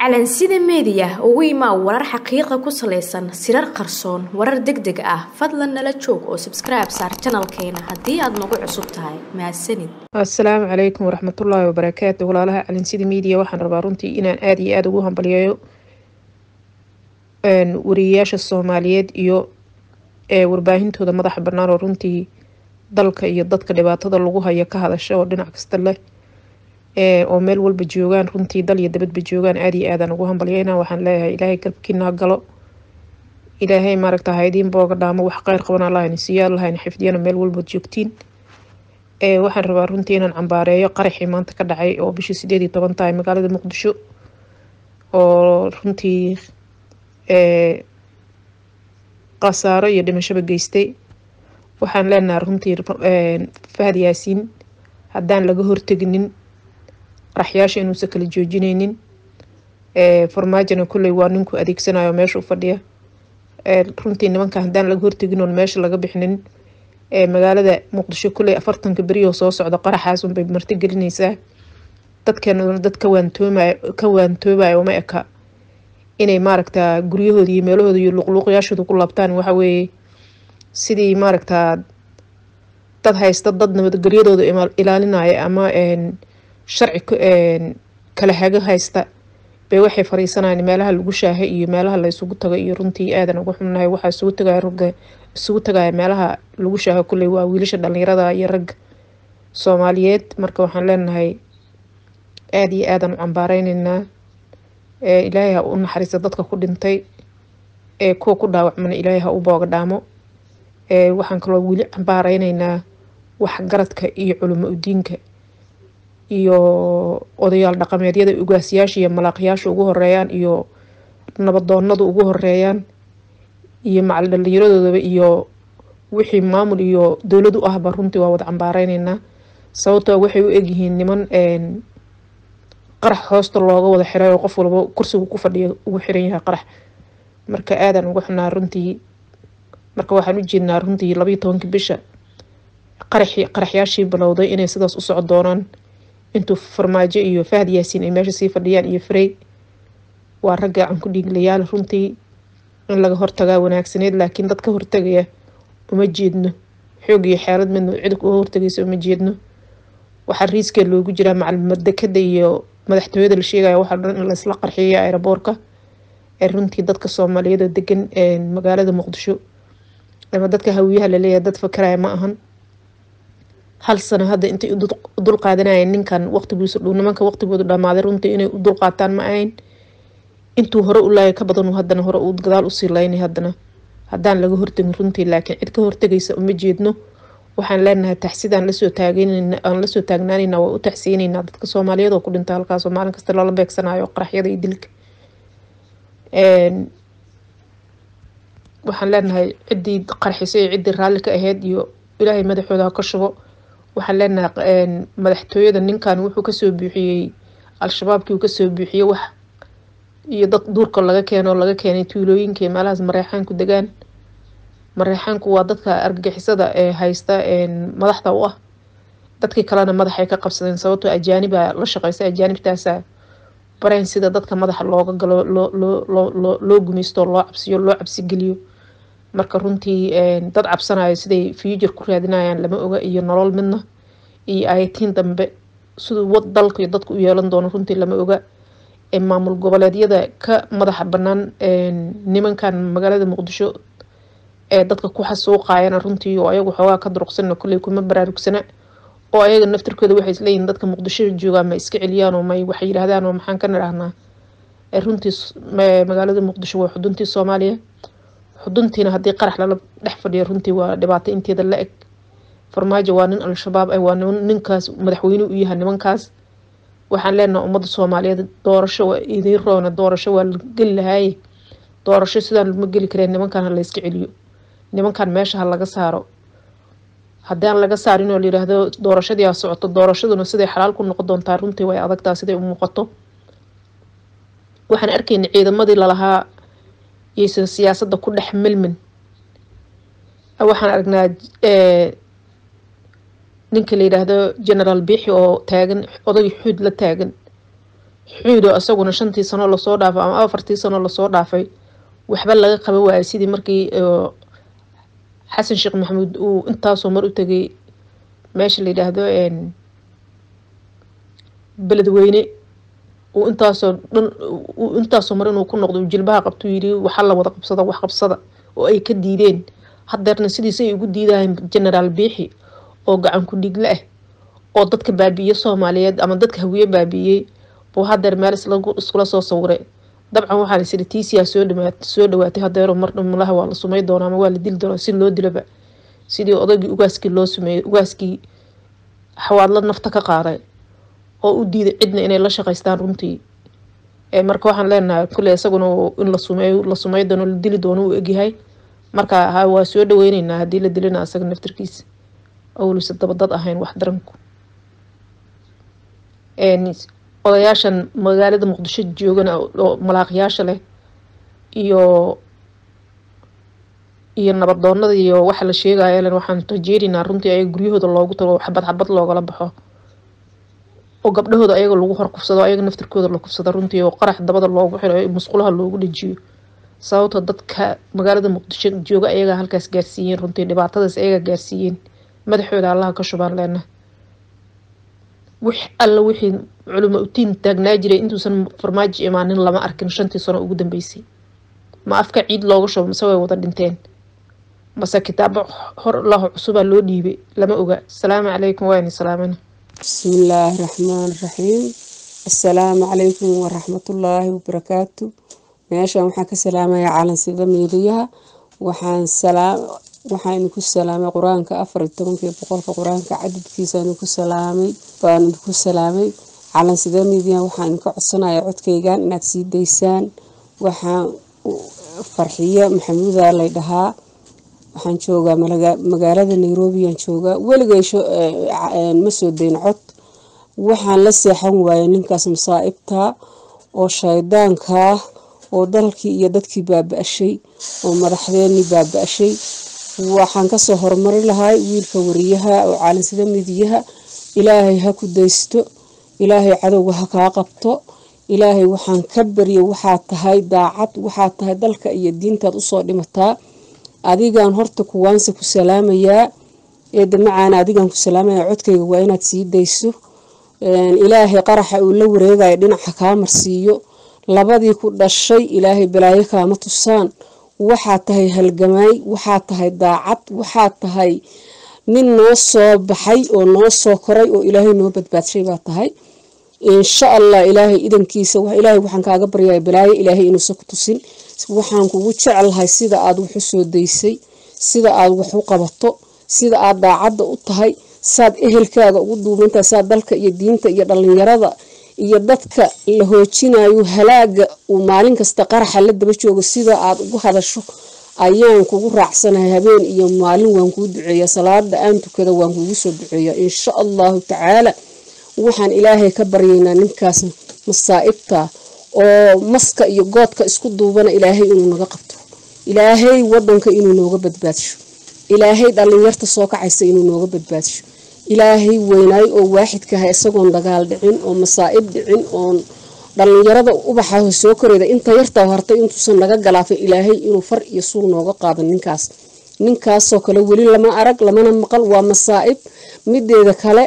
calansida meediya ugu imaa warar xaqiiqa ku salaysan sirar qarsoon warar deg deg ah fadlan nala joog oo sabskribe saar janalkeena haddii aad nagu cusub tahay mahadsanid assalaamu calaykum waraxmatullaahi wabarakaatu walaalaha calansida media waxaan rabaa runtii inaan aada iyo aada ugu hambalyeeyo wariyayaasha soomaaliyeed iyo warbaahintooda madaxa bannaan oo runtii dalka iyo dadka dhibaatada lagu hayo ka hadasha oo dhinac kasta leh oo meel walba joogaan runtii dal iyo dabadba joogaan aada iyo aadaan ugu hambalyeyna waxaan leeyahay ilaahay galbkiina ha galo ilaahay maaragta haydiin booga dhaamo wax qeyr qaban allahayna siiyo allahayna xifdiyana meel walbaad joogtiin waxaan rabaa runtii inaan cambaareeyo qaraxii maanta ka dhacay oo bishii sideed iyo toban tahay magaalada muqdisho oo runtii khasaaro iyo dhimashaba geystay waxaan leenahay runtii fahad yaasiin haddaan laga horteginin qaraxyaasha inuusan kala joojineynin farmaajona kolley waa ninku adeegsanayo meesha u fadhiya runtii nimanka haddaan laga hortegin oon meesha laga bixinin magaalada muqdisho kolley afartanka berioo soo socda qaraxaas unbay marti gelineysaa dadkeena dad ka waantoomay ka waantoobayo uma eka inay maaragtaa guryahooda iyo meelahooda iyo luqluuqyaashooda ku laabtaan waxa weeye sidii maaragtaa dad haysta dad nabadgelyadooda ilaalinaya ama sharci kala hago haysta bay waxay fariisanayaan meelaha lagu shaahay iyo meelaha la isugu tago iyo runtii aadan uga xunnahay waxaa isugu tagaya ragga isugu tagaya meelaha lagu shaaho kulley waa wiilasha dhalinyarada iyo ragga soomaaliyeed marka waxaan leenahay aada iyo aadan u cambaareyneyna ilaahay ha u naxariista dadka ku dhintay ee kuwa ku dhaawacmana ilaahay ha u booga dhaamo waxaan kaloo weli cambaareyneyna waxgaradka iyo culimo udiinka iyo odayaal dhaqameedyada ugaasyaasha iyo malaaqyaasha ugu horeeyaan iyo nabadoonada ugu horeeyaan iyo macal dhalinyaradoodaa iyo wixii maamul iyo dowlad u ahba runtii waa wada cambaareyneyna sababtoo waxay u egyihiin niman qarax hoosta looga wada xiray oo qof walba kursigu ku fadhiya ugu xiran yahay qarax marka aadan uga xunaa runtii marka waxaan u jeednaa runtii labayo tobankii bisha qaraxii qaraxyaashii bilowday inay sidaas u soco doonaan intuu farmaajo iyo fahad yaasiin ay meesha sii fadhiyaan iyo frey waa rag gacan ku dhiiglayaal runtii in laga hortagaa wanaagsaneyd laakiin dad ka hortagaya uma jeedno xoog iyo xeelad midna cid uga hortagaysa uma jeedno waxaa riiskee loogu jiraa macalmadekada iyo madaxtooyada la sheegaya waxaa dhan in laisla qarxiyo aeroboorka ee runtii dadka soomaaliyeed oo degan magaalada muqdisho ama dadka hawiyaha laleeyahay dad fakaraya ma ahan hal sano hadda intay u dul qaadanayeen ninkan waqtigiisu dhow nimanka waqtigoodu dhamaaday runtii inay u dul qaataan ma ahayn intuu hore u laayay ka badan haddana hore uu gadaal usii laynay haddana haddaan laga hortagin runtii laakiin cid ka hortagaysa uma jeedno waxaan leenahay taxsidaan lasoo taageynn aan lasoo taagnaanayna waa u taxsiyeyneynaa dadka soomaaliyeed oo ku dhinta halkaasoo maalin kasta lala beegsanayo qaraxyada iyo dilka waxaan leenahay ciddii qarxisay iyo ciddii raalli ka aheyd iyo ilaahay madaxooda ha ka shubo waxaan leenahay madaxtooyada ninkan wuxuu kasoo buuxiyey al-shabaabkii uu kasoo buuxiyey wax iyo dad duurka laga keeno oo laga keenay tuulooyinkii meelahaas mareexaanku degaan mareexaanku waa dadka argagixisada ee haysta madaxda u ah dadkii kalena madaxay ka qabsadeen sababtoo ajaaniba la shaqeysa ajaanibtaasa barayn sida dadka madaxa looga galo loo gumeysto loo cabsiyo loo cabsigeliyo marka runtii dad cabsanayo siday future ku raadinayaan lama oga iyo nolol midna iyo ayatiin dambe siduu dalka iyo dadka u yeelan doono runtii lama oga maamul goboleedyada ka madaxa banaan nimankan magaalada muqdisho ee dadka ku xasuuqayana runtii oo ayagu xoogaa ka duruqsana kolley kuma baraarugsana oo ayaga naftirkooda waxay isleeyihin dadka muqdisho joogaan ma iska celiyaan oo may waxay yidhahdaan oo maxaan ka nidhahnaa runtii magaalada muqdisho waa xuduntii soomaaliya xuduntiina haddii qarax lala dhex fadhiyo runtii waa dhibaato inteeda la eg farmaajo waa nin al-shabaab ah waa ninkaas madaxweyne u yahay nimankaas waxaan leenaha ummadda soomaaliyeed doorasho waa idiin roona doorasho waa la geli lahaaye doorasho sidaan lama geli kareen nimankan ha layska celiyo nimankan meesha ha laga saaro haddaan laga saarin oo layidhaahdo doorashadii ha socoto doorashaduna siday xalaal ku noqon doontaa runtii way adagtaa siday u muuqato waxaan arkayna ciidamadii lalahaa iyaysan siyaasadda ku dhex milmin waxaan aragnaa ninka la yidhaahdo generaal biixi oo taagan oday xuud la taagan xuudo isaguna shantii sano lasoo dhaafay ama afartii sano lasoo dhaafay waxba laga qaban waayay sidii markii xasan sheekh maxamuud uu intaasoo mar u tegay meesha la yidhaahdo beledweyne uu intaasoo dhan intaasoo mar inuu ku noqdo uu jilbaha qabtuu yidhi waxa la wada qabsada wax qabsada oo ay ka diideen hadeerna sidiisay ugu diidahayn genaraal biixi oo gacan ku dhiigle ah oo dadka baabi'iye soomaaliyeed ama dadka hawiye baabi'iyey buu hadeer meel iskula soo sawiray dabcan waxaa la siri tiisiyaa soo dhawaat soo dhawaatay hadeero mar dhumulaha waa la sumay doonaa ama waa la dili doonaa si loo dilaba sidii odaygii ugaaskii loo sumeeyey ugaaskii xawaadla nafta ka qaaday oo u diiday cidna inay la shaqaystaan runtii marka waxaan leenahay kulley isaguna in la sumeeyo la sumey doono la dili doono uu egyahay marka ha waa soo dhaweyneynaa haddii la dilina asaga naftarkiisa awlisa dabadad ahayn wax daranku odayaashan magaalada muqdisho joogana oo malaaqyaasha leh iyo iyo nabadoonada iyo waxa la sheegaya len waxaan rajeynaynaa runtii ayaga guryahooda loogu tago xabad xabad loogala baxo oo gabdhahooda ayaga lagu hor kufsado ayaga naftirkooda la kufsado runtii oo qarax dabada loogu xiro musqulaha loogu dhajiyo sababta dadka magaalada muqdisho jooga ayagaa halkaas gaarsiiyeen runtii dhibaatadaas ayagaa gaarsiiyeen madaxooda allaha ka shubaan leena wix alla wixii culimo utiin taagnaa jiray intuusan farmaajo imaanin lama arkin shantii sano ugu dambeysay ma afka ciid looga shubo mase way wada dhinteen mase kitaabo hor laho cusubaa loo dhiibay lama oga asalaamu calaykum waani salaamana bismillaahi raxmaan raxiim assalaamu calaykum waraxmatullaahi wabarakaatu meeshan waxaan ka salaamaya calansida miidiyaha waxaan salaam waxaan idinku salaamay qur-aanka afar iyo tobankii boqolka qur-aanka cadadkiisa idinku salaamay baan idinku salaamay calansida miidiyaha waxaan idinka codsanaya codkaygan inaad sii daysaan waxaan farxiyo maxamuuda lay dhahaa waxaan joogaa magaalada nairobi aan joogaa weligay ma soo dayn cod waxaan la seexan waayay ninkaas masaa'ibta oo shaydaankaa oo dalkii iyo dadkii baaba-ashay oo madaxdeenii baaba-ashay waxaan kasoo horumari lahay wiilka wariyaha oo caalinsida midiyaha ilaahay ha ku daysto ilaahay cadowga ha kaa qabto ilaahay waxaan ka barya waxaad tahay daacad waxaad tahay dalka iyo diintaad usoo dhimataa adigaan horta kuwaanse ku salaamayaa eedda macaana adigaan ku salaamaya codkayga waa inaad sii dayso ilaahay qaraxa uu la wareegayo dhinaca kaa marsiiyo labadii ku dhashay ilaahay balaayo kaama tusaan waxaad tahay halgamaay waxaad tahay daacad waxaad tahay nin noo soo baxay oo noo soo koray oo ilaahay noo badbaadshay baa tahay insha allah ilaahay idankiisa ilaahay waxaan kaaga baryaya balaayo ilaahay inuusan ku tusin waxaan kugu jecelahay sida aad wax u soo daysay sida aad wax u qabato sida aad daacadda u tahay saad ehelkaaga ugu duubantahay saad dalka iyo diinta iyo dhallinyarada iyo dadka la hoojinayo halaaga uu maalin kasta qaraxa la daba joogo sida aad ugu hadasho ayaan kugu raacsanahay habeen iyo maalin waan kuu duceeya salaada aan tukada waan kugu soo duceeya insha allahu tacaala waxaan ilaahay ka baryaynaa ninkaas masaa'ibta oo maska iyo goodka isku duubana ilaahay inuu naga qabto ilaahay wadanka inuu nooga badbaadsho ilaahay dhallinyarta soo kacaysa inuu nooga badbaadsho ilaahay weynaayo oo waaxidkaha isagoon dagaal dhicin oo masaa'ib dhicin oon dhallinyarada ubaxaho soo koreyda inta yartaa hartay intuusan naga galaafay ilaahay inuu far iyo suul nooga qaado ninkaas ninkaasoo kale weli lama arag lamana maqal waa masaa'ib mideeda kale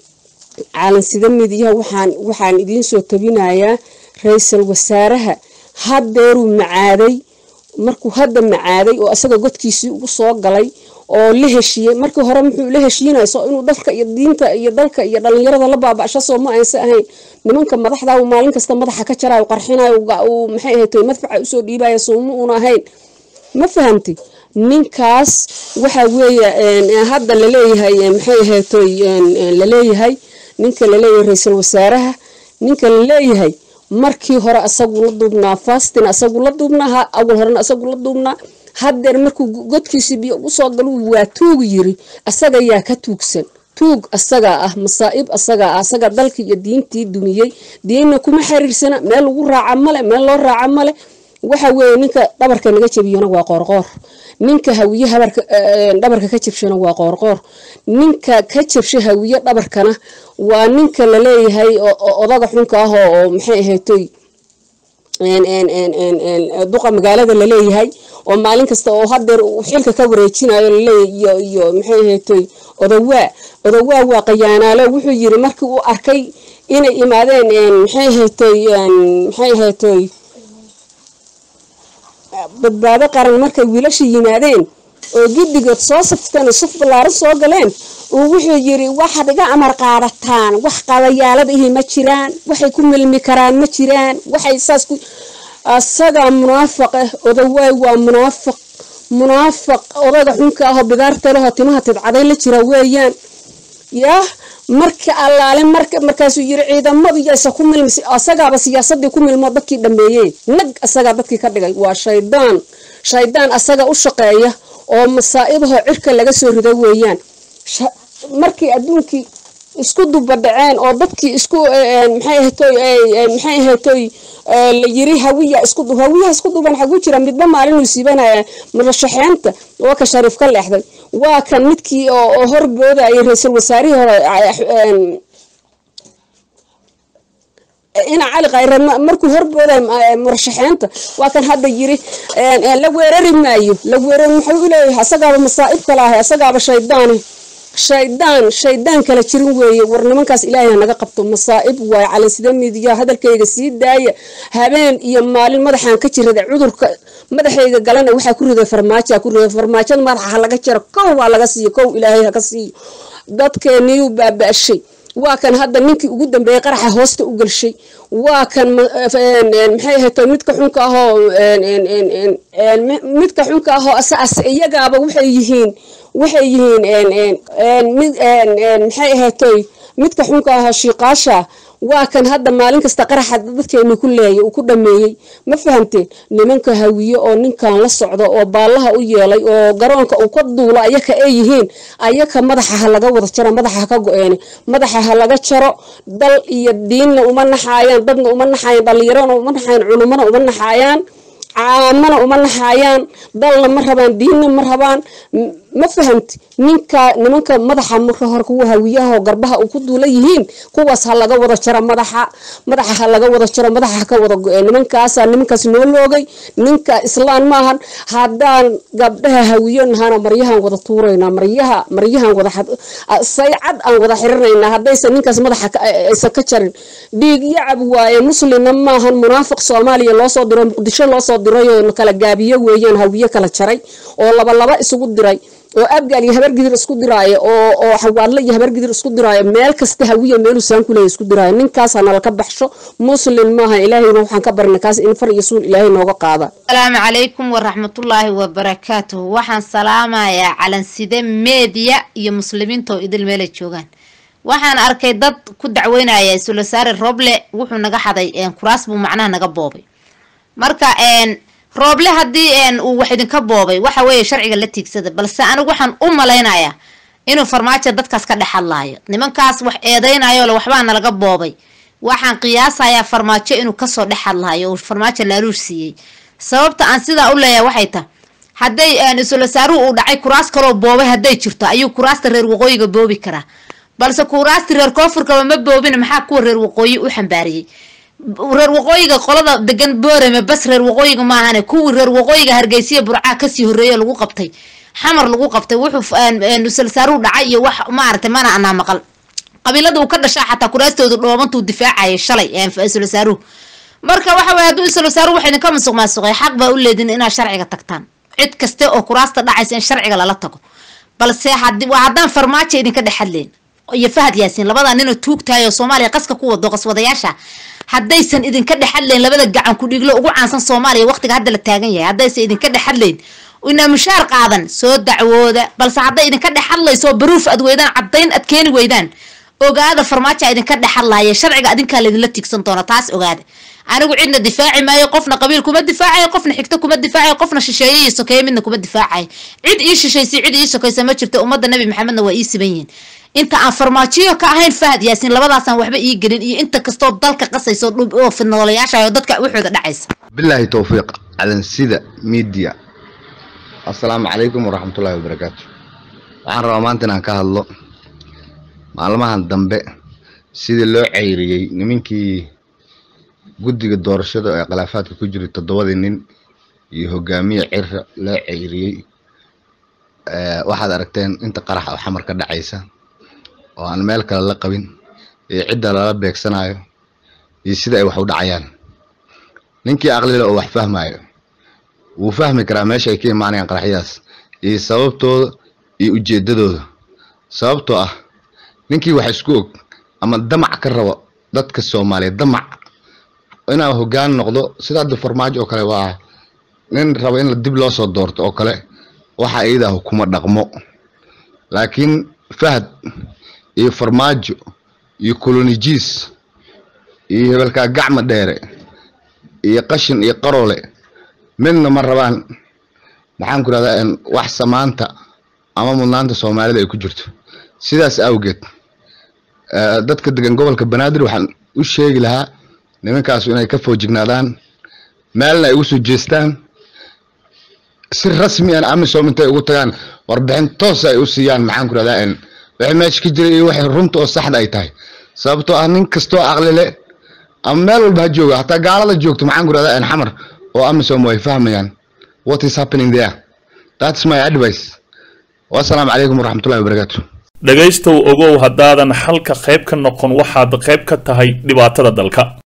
caalansida midiyaha waxaan waxaan idiin soo tabinayaa ra-iisul wasaaraha haddeeruu macaaday markuu hadda macaaday oo isaga godkiisii ugu soo galay oo la heshiiyey markii hore muxuu la heshiinayso inuu dalka iyo diinta iyo dalka iyo dhallinyarada la baaba'sho soo ma aysa ahayn nimanka madaxda maalin kasta madaxa ka jarayo qarxinayo maxay ahayd madfaca usoo dhiibaya sooma uuna ahayn ma fahamtay ninkaas waxa weeye hadda laleeyahay maxay ahayd laleeyahay ninka laleeyahay ra-iisul wasaaraha ninka laleeyahay markii hore asagu la duubnaa fastin asagu la duubnaa awal horena asagu la duubnaa haddeer markuu godkiisii biyo ugu soo galo waa tuugu yiri asaga yaa ka tuugsan tuug asagaa ah masaa'ib asagaa ah asaga dalkii iyo diintii dumiyey diinna kuma xiriirsana meel lagu raaca male meel loo raaca male waxa weeye ninka dhabarka naga jebiyona waa qoorqoor ninka hawiye habarka dhabarka ka jabshana waa qoorqoor ninka ka jabsha hawiye dhabarkana waa ninka laleeyahay odaga xunka ah oo maxay ahaytoy duqa magaalada laleeyahay oo maalin kasta oo hadeer xilka ka wareejinayo laleeyahay iyo maxay ahaytoy odawaa odawaa waa qayaanaalo wuxuu yiri markii uu arkay inay imaadeen maxay ahaytoy maxay ahaytoy badbaado qaran markay wiilasha yimaadeen oo giddigood soo safteen oo saf ballaaran soo galeen uu wuxuu yiri waxaad iga amar qaadataan wax qadayaalada ihi ma jiraan waxay ku milmi karaan ma jiraan waxay saas ku asagaa munaafiq ah odawaay waa munaafiq munaafiq odaga xunka ahoo bidaarta lehoo timaha tidcaday la jira weeyaan yaa marka allaale marka markaasuu yiri ciidamadu yaysa ku milmi asagaaba siyaasadii ku milmo dadkii dhameeyeen nag asagaa dadkii ka dhigay waa shaydaan shaydaan asaga u shaqeeya oo masaa'ibaho cirka laga soo rido weeyaan markii adduunkii isku dubadhaceen oo dadkii isku maxay ahaytoy maxay ahaytoy la yiri hawiya isku hawiyaha isku duban xagu jira midba maalinuu siibanaya murashaxeenta waa ka shariif ka leexday waa kan midkii oo horboodayay ra-iisul wasaarihii hore ina cali khayre markuu horbooday murashaxeenta waa kan hadda yiri la weerari maayo la weerari muxuu leeyahay asagaaba masaa'ib kala ahay asagaaba shaydaani shaydaan shaydaan kala jirin weeye war nimankaas ilaahay naga qabto masaa'ib waaye calansida midiya hadalkayga sii daaya habeen iyo maalin madaxaan ka jirada cudurka madaxayga galana waxaa ku riday farmaajoa ku riday farmaajada madaxa ha laga jaro kow waa laga siiyo kow ilaahay haka siiyo dadkeeniyuu baaba-ashay waa kan hadda ninkii ugu dambeeyey qaraxa hoosta u gelshay waa kan maxay ahayto midka xunka ahoo midka xunka ahoo iyagaaba waxay yihiin waxay yihiin maxay ahaytoy midka xunka ahoo shiiqaasha waa kan hadda maalin kasta qaraxa dadkeenu ku leeyay uu ku dhameeyey ma fahamteen nimanka hawiye oo ninkan la socdo oo baallaha u yeelay oo garoonka uu ka duulo ayaka ay yihiin ayaka madaxa ha laga wada jaro madaxa ha ka go-eene madaxa ha laga jaro dal iyo diinna uma naxaayaan dadna uma naxaayaan dhallinyarona uma naxaayaan culumana uma naxaayaan caamana uma naxaayaan dalna ma rabaan diinna ma rabaan ma fahamti ninka nimanka madaxa marka hore kuwa hawiyaha oo garbaha uu ku duula yihiin kuwaas ha laga wada jaro madaxa madaxa ha laga wada jaro madaxa ha ka wada go-ee nimankaasa nimankaas noo loogay ninka islaan maahan haddaan gabdhaha hawiyo nahana maryahaan wada tuuraynaa maryaha maryahaan wada saycad aan wada xirinaynaa haddaysan ninkaas madaxa aysan ka jarin dhiig yacab waaye muslimna maahan munaafiq soomaaliya loosoo diro muqdisho loosoo diray oo kala gaabiyo weeyaan hawiye kala jaray oo laba laba isugu diray oo abgaal iyo habargidir isku diraayo oo oo xawaadle iyo habargidir isku diraayo meel kasta hawiya meeluu saan ku leeyahay isku diraayo ninkaas ha nala ka baxsho muslim maaha ilaahayna waxaan ka barnay kaas in far iyo suul ilaahay nooga qaada asalaamu calaykum waraxmatullaahi wabarakaatuhu waxaan salaamayaa calanside meediya iyo muslimiinta oo idil meelay joogaan waxaan arkay dad ku dacweynaya sulasaare roble wuxuu naga xaday kuraas buu macnaha naga boobay marka rooble haddii uu wax idinka boobay waxa weeye sharciga la tiigsada balse anigu waxaan u malaynayaa inuu farmaajo dadkaas ka dhex hadlaayo nimankaas wax eedeynayo le waxbaa nalaga boobay waxaan qiyaasayaa farmaajo inuu kasoo dhex hadlaayo oo farmaajo laaluush siiyey sababta aan sidaa u leeyahay waxay tahay hadday isulosaaruhu uu dhacay kuraas kaloo boobay hadday jirto ayuu kuraasta reer waqooyiga boobi karaa balse kuraasti reer koonfurkaba ma boobin maxaa kuwa reer waqooyi u xambaariyey reer waqooyiga qolada degan boorame bas reer waqooyiga maahane kuwii reer waqooyiga hargeysiya burcaa kasii horeeyo lagu qabtay xamar lagu qabtay wuxuu salsaaruhu dhacay iyo wax maaragtay mana anaa maqal qabiilada uu ka dhashaa xataa kuraastooda dhoobantuu difaacayay shalay salsaaruhu marka waxa weye hadduu salsaaruhu wax idinka masuq maasuqay xaq baa u leedin inaad sharciga tagtaan cid kaste oo kuraasta dhacaysa in sharciga lala tago balse haddaan farmaajo idinka dhex hadleen iyo fahad yaasiin labada ninoo tuugtahay oo soomaaliya qaska ku wado qaswadayaasha haddaysan idinka dhex hadlayn labada gacan ku dhiglo ugu caansan soomaaliya waqtiga hadda la taagan yahay haddaysan idinka dhex hadlayn inaa mushaar qaadan soo dacwooda balse hadday idinka dhex hadlayso baruuf ad weydaan caddayn ad keeni weydaan ogaada farmaajo idinka dhex hadlaaya sharciga adinkaa laydinla tiigsan doona taas ogaada anigu cidna difaaci maayo qofna qabiil kuma difaacayo qofna xigto kuma difaacayo qofna shisheeye iyo sokeeye midna kuma difaacayo cid ii shishaysay cid ii sokaysa ma jirto ummadda nabi maxamedna waa ii siban yihiin inta aan farmaajiyo ka ahayn fahad yaasiin labadaasaan waxba ii gelin iyo inta kastoo dalka qasayso oo fidnoolayaasha oo dadka waxooda dhacaysa bilaahi towfiiq calansida media assalaamu calaykum waraxmatullaahi wabarakaatu waxaan rabaa maanta inaan ka hadlo maalmahan dambe sidii loo ceyriyey nimankii guddiga doorashada ee khilaafaadka ku jiray toddobadii nin iyo hogaamiye cira loo ceyriyey waxaad aragteen inta qarax oo xamar ka dhacaysa oo aan meel kale la qabin iyo cidda lala beegsanayo iyo sida ay wax u dhacayaan ninkii aqlile oo wax fahmayo wuu fahmi karaa meesha ay ka imaanayaan qaraxyadaas iyo sababtooda iyo ujeedadooda sababtoo ah ninkii wax isku og ama damac ka rabo dadka soomaaliyeed damac inaa hoggaan noqdo sida hadda farmaajo oo kale waa nin rabo in dib loo soo doorto oo kale waxa iyadaa hukuma dhaqmo laakiin fahad iyo farmaajo iyo kolonijiis iyo hebelkaa gacma dheere iyo qashin iyo qarole midna ma rabaan maxaan ku rahdaa wax samaanta ama mudnaanta soomaalida ay ku jirto sidaas awgeed dadka degan gobolka banaadir waxaan u sheegi lahaa nimankaasu inay ka foojignaadaan meelna ay ugu soo jeestaan si rasmi an amisom intay ugu tagaan warbixin toosa ay u siiyaan maxaan ku rahdaa wixii meesha ka jiray iyo waxay runta oo saxda ay tahay sababtoo ah nin kastoo aqlile ama meel walba ha jooga hataa gaalada joogto maxaan ku rahdaa xamar oo amisom way fahmayaan what is happening there that's my advice wassalaamu calaykum waraxmatullahi wabarakaatu dhegaystow ogow haddaadan xalka qayb ka noqon waxaad qayb ka tahay dhibaatada dalka